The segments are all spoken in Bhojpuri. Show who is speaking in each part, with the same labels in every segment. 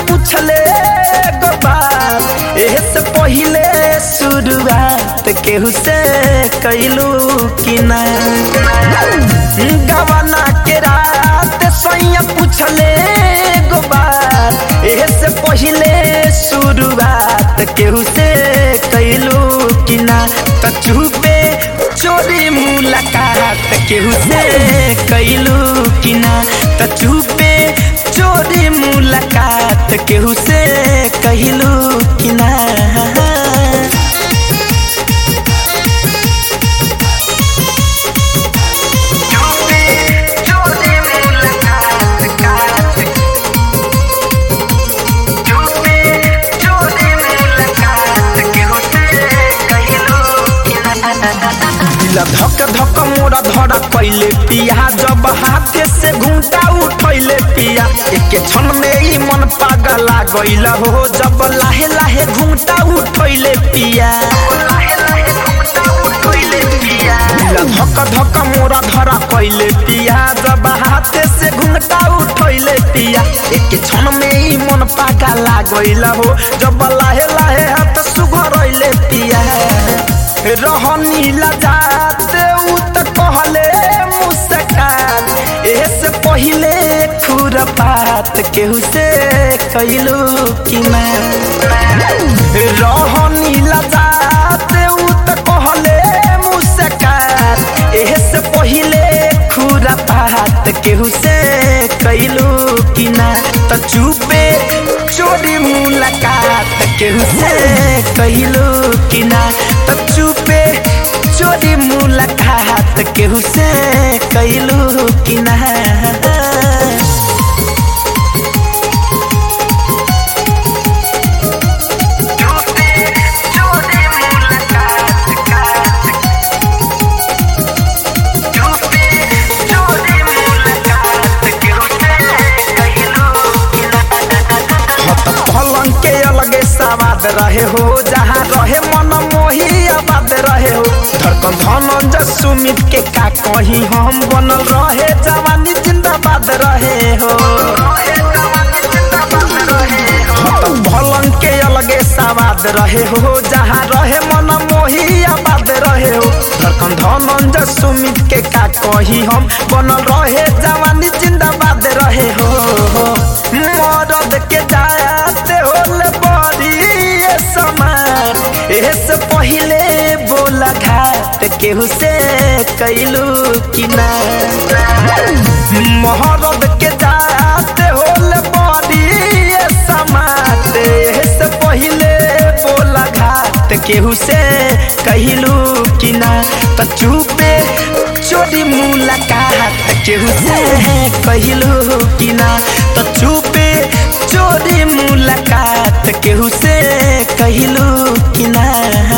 Speaker 1: पूछले गो बात एहे से पहिले शुरुआत केहू से कैलू कि ना गवाना के रात सैया पूछले गो बात एहे से पहिले शुरुआत केहू से कैलू कि ना त चुपे चोरी मुलाकात केहू से कैलू कि ना त चुपे चोरी मुलाकात केहू से कहलू कि ना दिल धक धक मोरा धरा कैले पिया जब हाथे से घूंटा उठैले पिया एक क्षण में ही मन पागला गइल हो जब लाहे लाहे घूंटा उठैले पिया दिल धक धक मोरा धरा कैले पिया जब हाथे से घूंटा उठैले पिया एक क्षण में ही मन पागला गइल हो जब लाहे लाहे हाथ सुघरैले पिया रहनी लजात उ त कहले मुस्कान एसे पहिले खुरपात केहू से कैलू कि ना रहनी लजात उ त कहले मुस्कान एसे पहिले खुरपात केहू से कैलू कि ना त चुपे चोरी मुलाकात केहू से कैलू कि ना त चुपे चोरी मुलाकात केहू से कैलू कि ना पलंग के अलगे सवाद रहे हो जहाँ रहे मन मोही आबाद रहे हो धड़कन धनंजय सुमित के का कही हम बनल रहे जवानी जिंदाबाद रहे हो पलंग के अलगे सवाद रहे हो जहाँ रहे मन मोही आबाद रहे हो धड़कन धनंजय सुमित के का कही हम बनल रहे जवानी जिंदाबाद रहे हो मरद के जाते होले बड़ी ये समान एसे पहिले बोला घाट केहू से कैलू कि ना महरद के जाते होले बड़ी ये समान एसे पहिले बोला घाट केहू से कहलू कि ना त चुपे चोरी मुलाकात केहू से कहलू कि ना त चुपे चोरी मुलाकात केहू से कहलू कि ना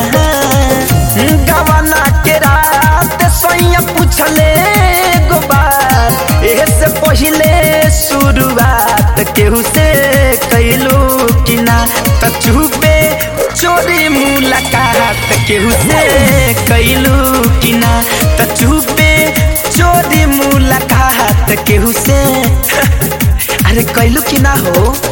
Speaker 1: गवाना के रात सैया पूछले गो बात एहे से पहिले शुरुआत केहू से कहलू कि ना त चुपे चोरी मुलाकात केहू से कैलू कि ना त चुपे चोरी मुलाकात केहू से अरे कैलू कि ना हो